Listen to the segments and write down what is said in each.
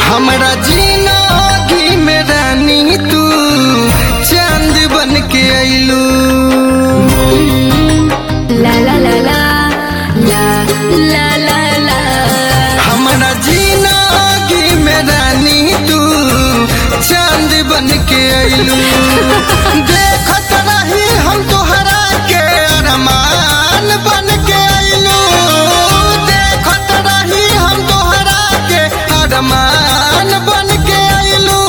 हमरा जिंदगी में रानी तू चांद बन के अइलू ला ला ला ला ला ला ला ला हमरा जिंदगी में रानी तू चांद बन के अइलू देखत रही हम तोहरा के अरमान बन के अइलू देखत रही हम तोहरा के अरमान बन के अइलू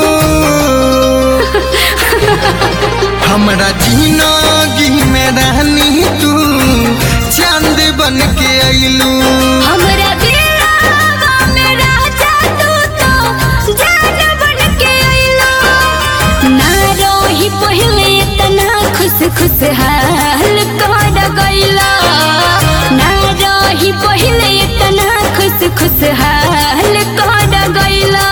हमरा जिंदगी में रहनी तू चांद बन के अइलू हमरा दिलवा में राजा तू तो जान बन के अइलो ना रोही पहिले इतना खुश खुश हाल कर गइला ना रोही पहिले इतना खुश खुश हाल कर गइला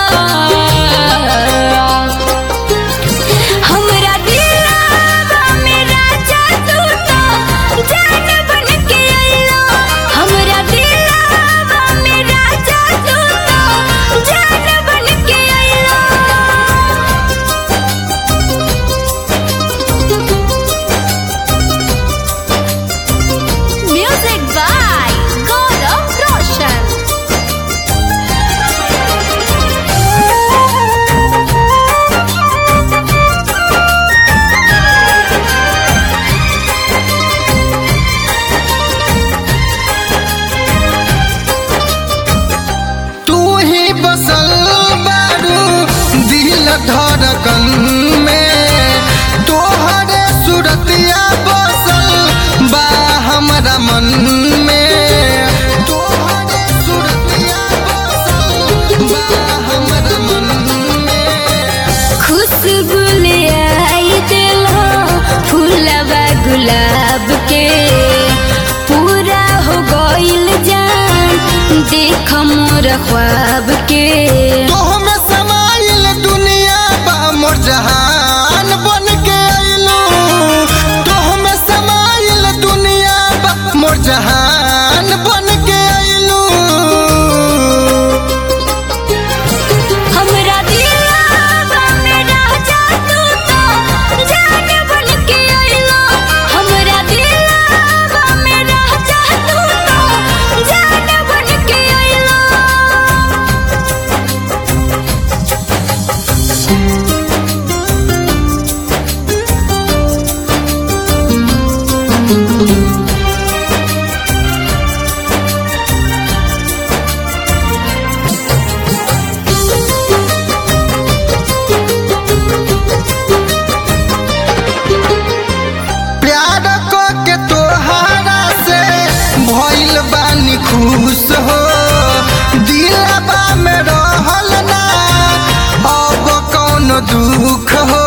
हमरा दिलवा में राजा तू तो जान बन के अइलो हमरा दिलवा में राजा तू तो जान बन के अइलो Music by Gaurav Roshan. तू ही बसल बारू दिल धड़कन में तोहरे सूरतिया बसल बा हमरा मन में तोहरे सूरतिया बसल बा हमरा मन में खुशबू ले आई दिलो फूलवा गुलाब के पूरा हो गइल जान देख मोर ख्वाब के तोह में समाइल दुनिया बा मोर जहान बन के अइलू तोह में समाइल दुनिया बा मोर जहान बन के अइलू हमरा दिलवा में राजा तू तो जान बन के अइलो हमरा दिलवा में राजा तू तो जान बन के अइलो प्यार को के तोहारा से भइल बानी खुश हो दिलबा में रहल ना अब कौन दुख हो